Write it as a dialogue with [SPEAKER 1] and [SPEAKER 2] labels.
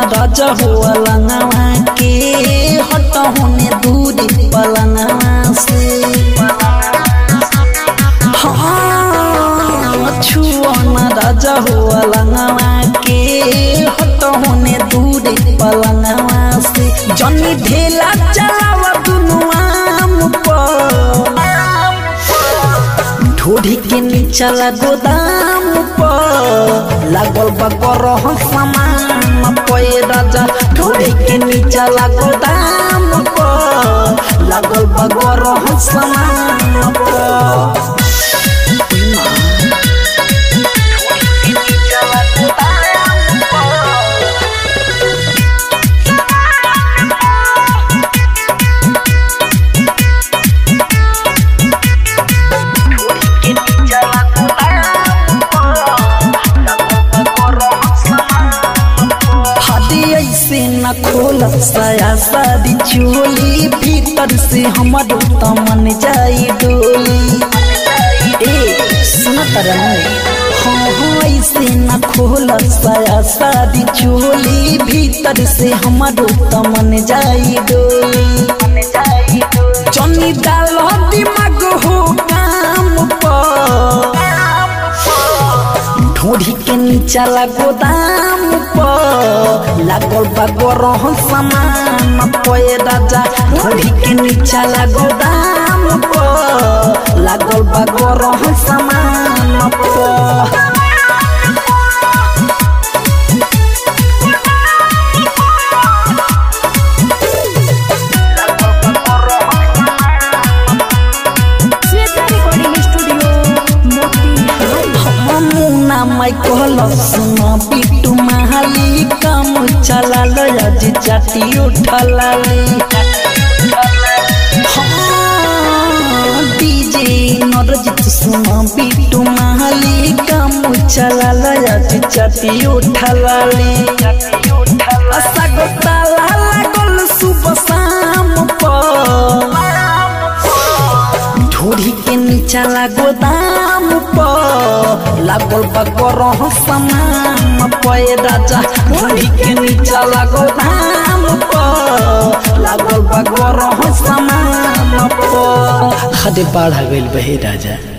[SPEAKER 1] राजा हो अलंगवा के हट होने दूर पलंगवा से हाँ छुआ न राजा हो अलंगवा के हट होने दूर पलंगवा से जनी ढेला चलावा दुनु आम पर ढोढ़ी के नीचला गोदाम पर लागल बा गरह सामान पे राजा ढोढ़ी के नीचला गोदाम पर लागल बा गरह सामान पर हदी ऐसे न खोल साया सादी चोली भीतर से हमर तमन जाई डोली ए सुन हाँ हाँ ऐसे न खोल साया सादी चोली भीतर से हमर तमन जाई डोली जनी डाल दिमाग हो काम पर ढोढ़ी के नीचला गोदाम पर लागल बा गरह सामान पे राजा ढोढ़ी के नीचला गोदाम पर लागल बा गरह सामान पर
[SPEAKER 2] श्वेता रिकॉर्डिंग स्टूडियो मोती
[SPEAKER 1] मुना माई कहल सुन पिटू महाली काम चला लज चाटी उठलाली डीजे नरजित सुन पिटू महाली काम चला लज चाटी उठलाली असगताला लागल सुबह शाम पर ढोढ़ी के नीचला गोदाम पर लागल बा गरह सामान पे राजा ढोढ़ी के नीचला गोदाम पर लागल बा गरह सामान पर हदे बाढ़ गइल बहे राजा